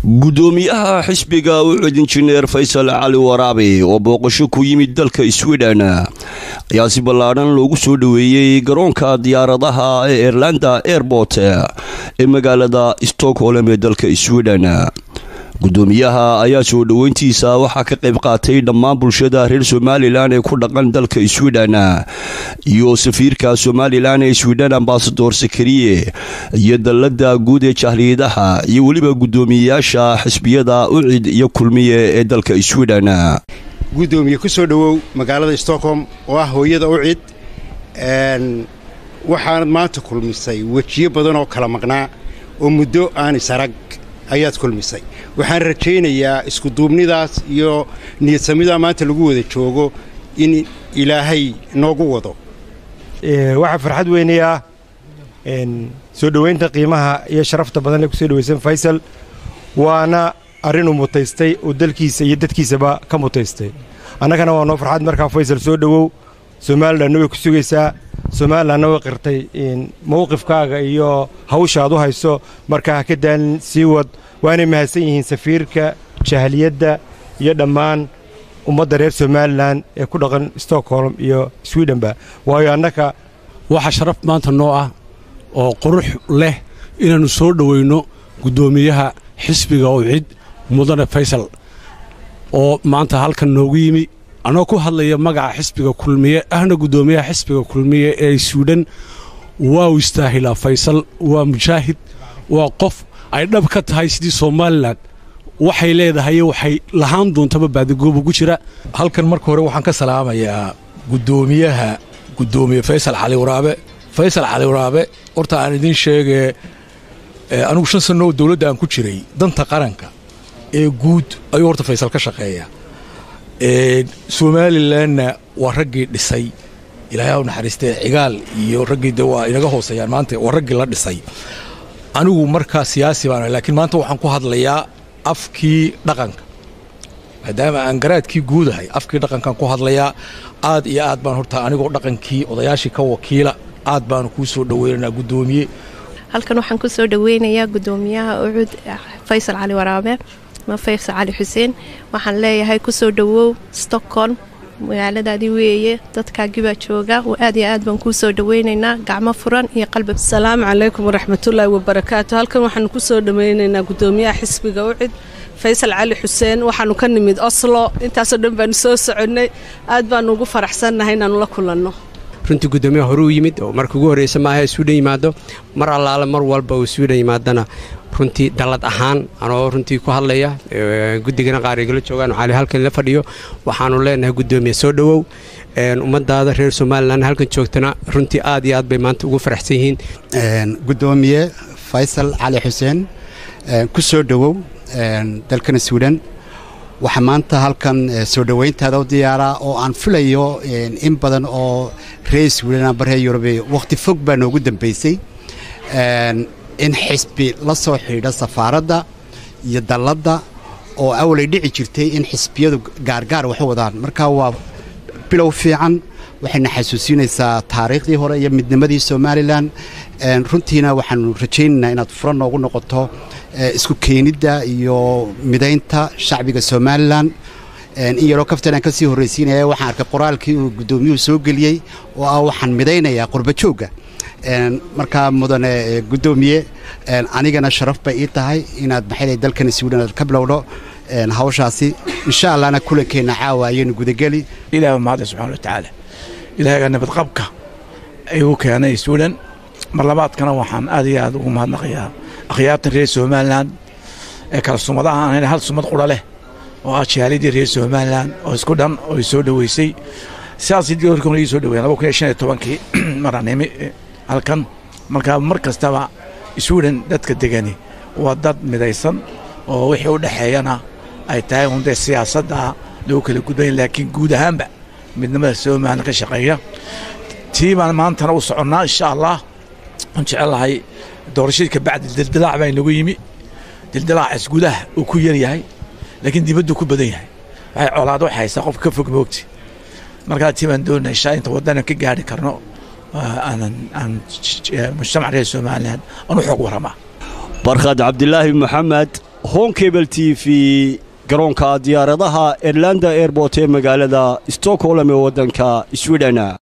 gudoomiyaha xisbiga ucud injineer faysal cali waraabe oo booqasho ku yimid dalka sweden ayaa si ballaadhan loogu soo dhoweeyey garoonka diyaaradaha ee airlanda airport ee magaalada stockholm ee dalka sweden gudoomiyaha ayaa soo dhoweyntiisa waxaa ka qayb qaatay dhammaan bulshada reer somalilan ee ku dhaqan dalka sweden iyo safiirka somalilan ee sweden ambasador sakariye iyo dallada guud ee jahliyadaha iyo weliba gudoomiyeyaasha xisbiyada ucid iyo kulmiye ee dalka sweden gudoomiye ku soo dhowow magaalada stockholm oo ah hooyada ucid waxaanad maanta kulmisay wejiyo badan oo kala maqnaa oo muddo aan isarag ayaad kulmisay waxaan rajaynayaa iskuduubnidaas iyo niyadsamidaa maanta lagu wada joogo in ilaahay noogu wado waxaa farxad weynayaa soo dhoweynta qiimaha iyo sharafta badan ee kusoo dhoweysan faysal waana arrinuu mutaystay oo dalkiisa iyo dadkiisaba ka mutaystay annagana waa noo farxad markaa faysal soo dhowow somalilanna way ku sugaysaa somalilanna way qirtay mowqifkaaga iyo hawsha aad u hayso markaa ha ka daalin sii wad waanay mahadsan yihiin safiirka jahliyadda iyo dhammaan ummadda reer somalilan ee ku dhaqan stockholm iyo swedhenba waayo annaka waxaa sharaf maanta noo ah oo qurux leh inaannu soo dhowayno guddoomiyaha xisbiga ucid mudane faysal oo maanta halkan noogu yimi annagoo ku hadlaya magaca xisbiga kulmiye ahna guddoomiyaha xisbiga kulmiye ee swidhen waa u istaahilaa faysal waa mujaahid waa qof ay dhab ka tahay sidii somalilan waxay leedahay waxay lahaan doontaba baadigoob ugu jira halkan marka hore waxaan ka salaamayaa guddoomiyaha guddoomiye faysal cali waraabe faysal cali waraabe horta aan idiin sheegee anigu shan sanno oo dawladda aan ku jiray danta qaranka ee guud ayuu horta faysal ka shaqeeyaa somalilanna waa raggii dhisay ilaahay u naxariistee cigaal iyo raggii de waa inaga hooseeyaan maanta waa raggii la dhisay anigu markaa siyaasi baan laakiin maanta waxaan ku hadlayaa afkii dhaqanka maadaama aan garaadkii guudahay afkii dhaqankaan ku hadlayaa aad iyo aad baan horta anigoo dhaqankii odayaashii ka wakiila aad baanu kuu soo dhoweynaynaa guddoomiye halkan waxaan ku soo dhoweynayaa guddoomiyaha ucud faysal cali waraabe ma faysal cali xuseen waxaan leeyahay kusoo dhowow stockholm magaaladaadii weeye dadkaagii baa jooga aad iyo aad baan kuu soo dhoweynaynaa gacmo furan iyo qalbi asalaamu calaykum waraxmatullaahi wabarakaatu halkan waxaanu ku soo dhoweynaynaa guddoomiyaha xisbiga ucid faysal cali xuseen waxaanu ka nimid oslo intaasoo dhan baanu soo soconnay aad baanu ugu faraxsannahay inaanu la kulanno runtii guddoomiyaha hore u yimid oo marka ugu horreysa maaha swidhen yimaado mar allaale mar walba uu swidhen yimaadana runtii dallad ahaan anoo runtii ku hadlaya guddigana qaar igala joogaan cali halkan la fadhiyo waxaanu leenahay guddoomiye soo dhowow ummadaada reer somalilan halkan joogtana runtii aad iyo aad bay maanta ugu faraxsan yihiin guddoomiye faysal cali xuseen ku soo dhowow dalkana swidhen waxaa maanta halkan soo dhoweyntaada u diyaaraa oo aan filayo in badan oo reer swidhen amba reer yurube wakhti fog baa noogu dambaysay in xisbi la soo xidhiidha safaaradda iyo dalladda oo awalay dhici jirtay in xisbiyadu gaargaar wax u wadaan marka waa bilow fiican waxayna xasuusinaysaa taariikhdii hore iyo midnimadii somalilan runtiina waxaanu rajaynaynaa inaad furan noogu noqoto isku keenidda iyo midaynta shacbiga somalilan in yaroo kaftan aan ka sii horraysiinaya waxaan arkay qoraalkii uu guddoomiyuhu soo geliyey oo ah waxaan midaynayaa qurbajoogga markaa mudane guddoomiye anigana sharaf bay ii tahay inaad maxay dalkan swidhen aad ka bilowdho hawshaasi insha allahna kulankeenna caawa ayaynu gudageli ilaah mahadle subxana wa tacaala ilaahaga nabadqabka igu keenay swidhen mar labaadkana waxaan aad iyo aad ugu mahadnaqayaa akhyaartan reer somalilan ee kala sumadaha aan hal sumad qura leh oo ah jaalidii reer somalilan oo isku dhan oo soo dhoweysay sidaasii doorkuna ii soo dhoweyen laba kun iyo shan iyo tobankii maraan imi halkan markaa mar kastaba swidhen dadka degani waa dad midaysan oo wixii u dhexeeyana ay tahay un dee siyaasadda lagu kala gudbanya laakiin guud ahaanba midnimada somalilan ka shaqeeya tii baan maantana u soconnaa insha allah aan jecellahay doorashadii kabacdi dildilaac baa inagu yimi dildilaacaas gudaha uu ku yar yahay laakiin dibaddu ku badan yahay waxay colaad waxay haysaa qofka ka fog moogti markaa tii baan doonaa inshaa inta waddana ka gaari karno aan mujtamac reer somalilan aan u xoog warramaa barkhad cabdilaahi maxamed honkebel t v garoonka diyaaradaha airlanda airbort ee magaalada stockholm ee waddanka swidhen